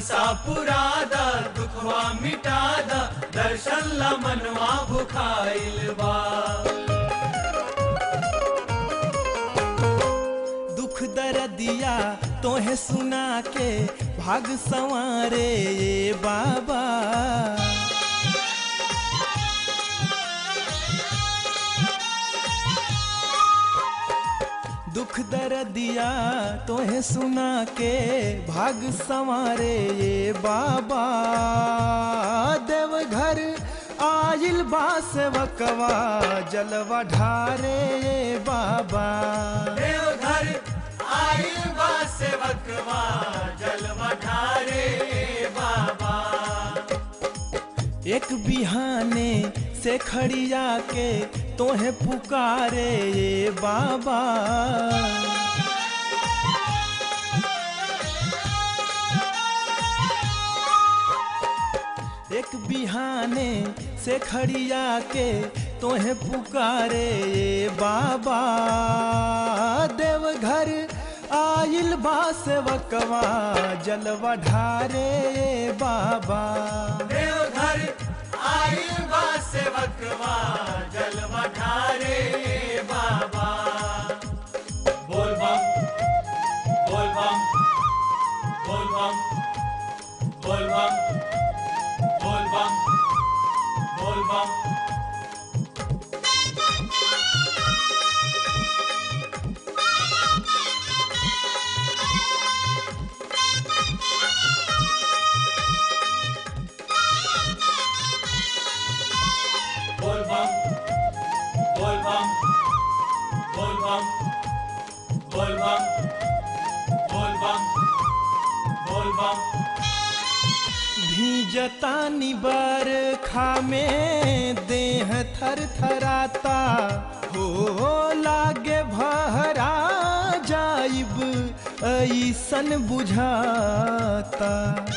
मनसा पुरा द दुखवा मिटा द दर्शन ला मनवा भुखाइल बा दुख दर्दिया तोहे सुना के भाग संवारे ये बाबा दुख दर्दिया तोहे सुना के भाग संवारे ये बाबा देवघर आइल बा सेवकवा जलवा ढारे ये बाबा देवघर आइल बा सेवकवा जलवा ढारे बाबा एक बिहाने से खड़िया के तोहे पुकारे ये बाबा एक बिहाने से खड़िया के तोहे पुकारे ये बाबा देवघर आइल बा सेवकवा जलवा ढारे ये बाबा देवघर आइल बा सेवकवा जलवा ढारे बाबा बोल बम बोल बम बोल बम बोल बम बोल बम बोल बम बोल बम बोल बम बोल बम बोल बम बोल बम बोल बम भीजतानी बरखा में देह थर थराता हो लागे भहरा जाइब ऐसन बुझाता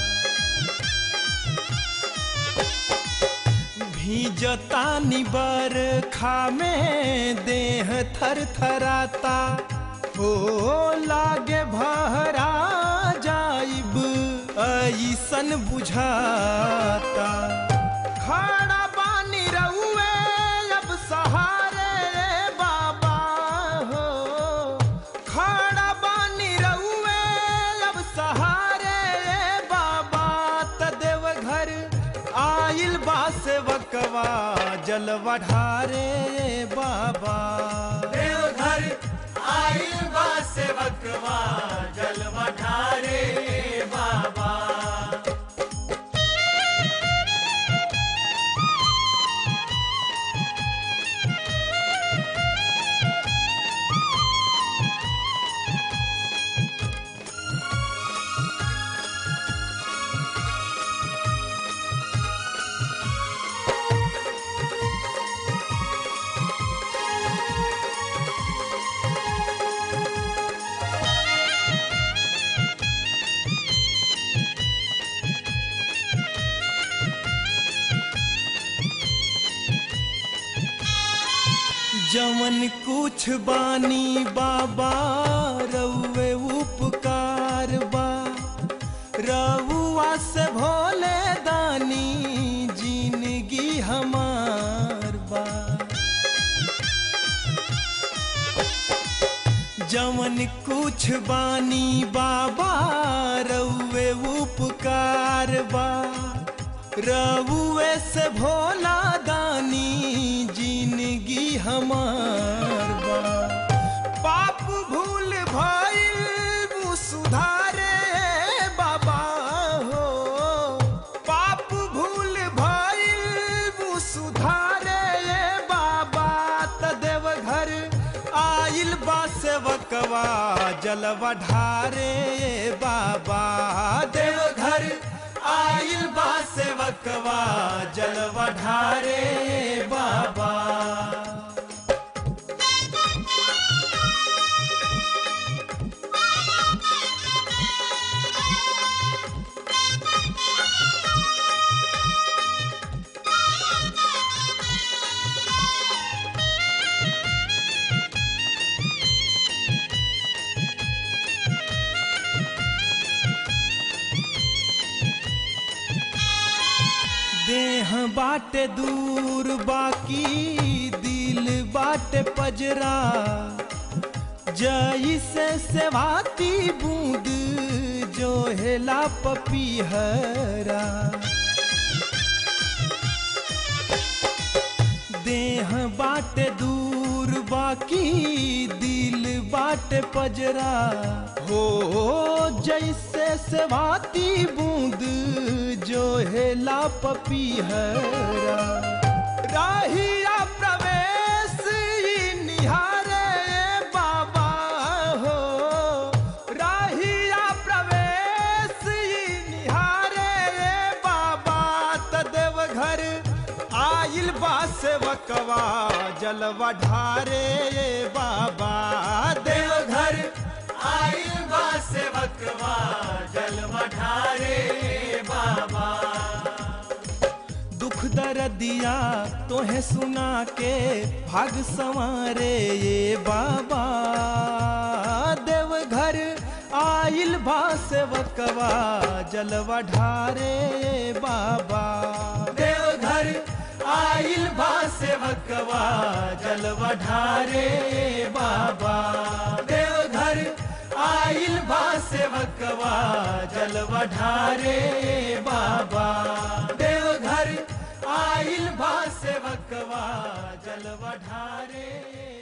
भीजतानी बरखा में देह थर थराता हो लागे भहरा जाइब ऐसन बुझाता खड़ा बानी रउए अब सहारे बाबा हो खड़ा बानी रउए अब सहारे बाबा त देवघर आइल बा सेवकवा जलवा ढारे बाबा देवघर आइल बा सेवकवा जलवा ढारे बाबा जवन कुछ बानी बाबा रउए उपकार बा रउआ से भोले दानी जिंदगी हमार बा जवन कुछ बानी बाबा रउए उपकार बा रउए से भोला दानी जिंदगी हमार बा पाप भूल भइल वो सुधारे बाबा हो पाप भूल भइल वो सुधारे बाबा त देवघर आइल बा सेवकवा जलवा ढारे बाबा देवघर आइल बा सेवकवा जलवा ढारे बाबा देह बाटे दूर बाकी दिल बाटे पजरा जैसे सेवाती बूंद जो हेला पपीहरा देह बाटे दूर बाकी दिल बाटे पजरा हो जैसे सेवाती बूंद जो हेला पपीहरा राहिया प्रवेश ई निहारे बाबा हो राहिया प्रवेश ई निहारे बाबा तदेव घर आइल बा सेवकवा जलवा ढारे बाबा देव देवघर आइल बा सेवकवा जलवा ढारे बाबा दुख दर्दिया तोहे सुना के भाग संवारे ये बाबा देव घर आइल बा सेवकवा जलवा ढारे ये बाबा देवघर आइल बा सेवकवा जलवा ढारे बाबा देवघर आइल बा सेवकवा जलवा ढारे बाबा देवघर आइल बा सेवकवा जलवा ढारे